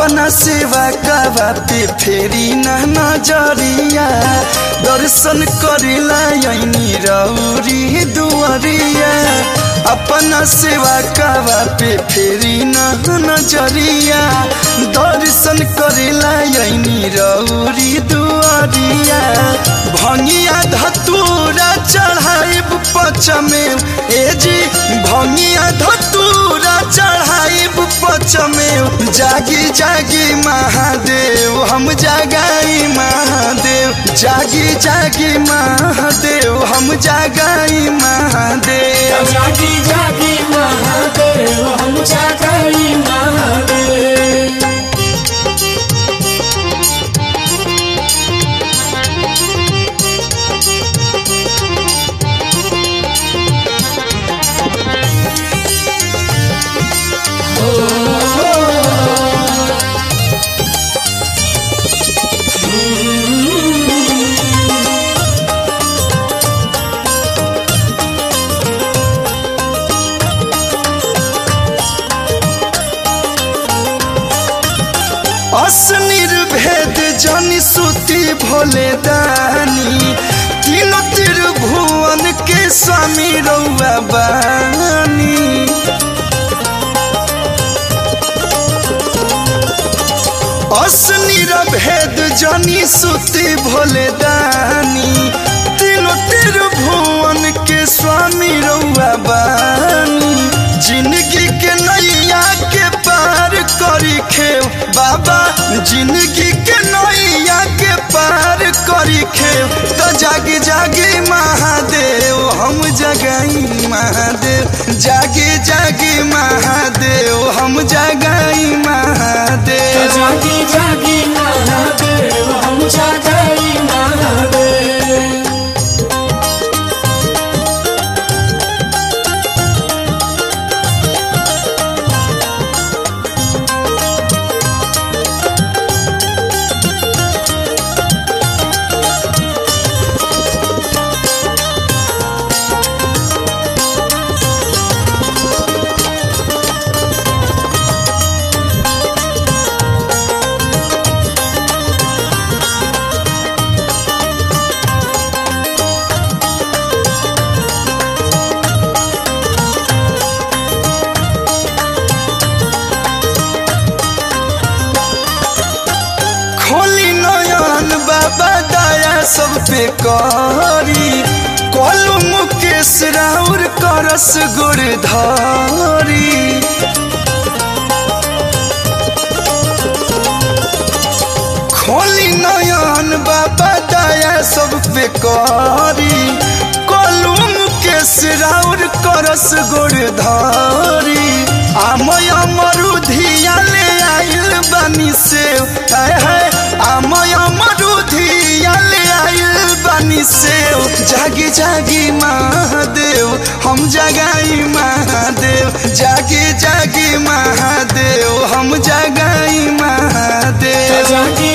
अपना सेवा कावा पे फेरी ना नजरिया दर्शन करेला यनी रौरी दुआरिया अपना सेवा कावा पे फेरी ना नजरिया दर्शन करेला यनी रौरी दुआरिया भंगिया धतूरा चढ़ाइब पचमे ए जी भंगिया धतूरा चढ़ाइब पचमे जागी जागी महादेव हम जागाई महादेव जागी जागी महादेव हम जागाई महादेव जागी जागी महादेव हम जागाई महादेव असनिर्भेद जनि सुति भोले दानी तीनों त्रिभुवन के स्वामी रौआ बानी असनिर्भेद जनि सुति भोले दानी तीनों त्रिभुवन के स्वामी रौआ बानी जिंदगी के नैया के पार करी खेव बाबा जिंदगी के नैया के पार करी खेव तो जागी जागी महादेव हम जगाई महादेव जागी जागी महादेव हम जगाई महादेव जागी जागी महादेव हम जागाई महादेव खोली नयन बाबा दया सब पे करी कलू मुकेश राउर करस गुरधारी खोली नयन बाबा दया सब पे करी कलू मुकेश राउर करस गुरधारी आमय मरुधिया ले आइल बानी से हाय हाय आमय मरुधिया ले आइल बानी से जागी जागी महादेव हम जगाई महादेव जागी जागी महादेव हम जगाई महादेव जागी